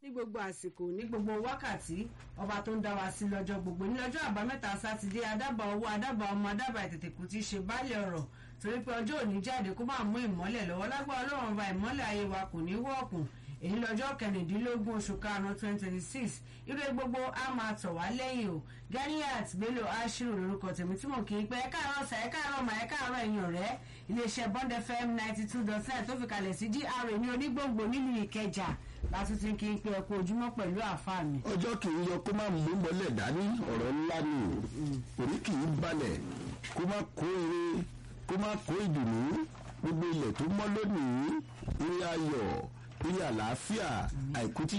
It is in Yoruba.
ní gbogbo àsìkò ní gbogbo wákàtí ọba tó ń dá wa sí lọ́jọ́ gbogbo ní ọjọ́ àbámẹ́ta sátidé adábà owó adábà ọmọ adábà ìtètèkù ti ṣe báàlẹ̀ ọ̀rọ̀ torí pé ọjọ́ òní jáde kó máa mú ìmọ́lẹ̀ lọ́wọ́ lágbára ọlọ́run ọba ìmọ́lẹ̀ ayé wa kò ní wọ́ọ̀kùn èyí lọ́jọ́ kẹrìndínlógún oṣù karùn-ún twenty twenty six ire gbogbo a máa tọ̀ wá lẹ́yìn o Ganiat Bello Ashiru lórúkọ tèmi tí mò ń kí i pé ẹ káàárọ̀ sà ẹ káàárọ̀ mà ẹ káàárọ̀ ẹ̀yin ọ̀rẹ́ iléeṣẹ́ Bond FM ninety two dot nine tó fi kalẹ̀ sí GRA ní onígbòǹgbò nílùú Ìkẹjà láti ti kí n pe ẹkú ojúmọ́ pẹ̀lú àáfàá mi. ọjọ́ kì í yọ kó má mú mọ́lẹ̀ dání ọ̀rọ̀ ńlá ni orí kì í balẹ̀ kó má kó ire kó má kó ìdùnnú gbogbo ilẹ̀ tó mọ́ lónìí ire ayọ̀ ire àlàáfíà àìkú tí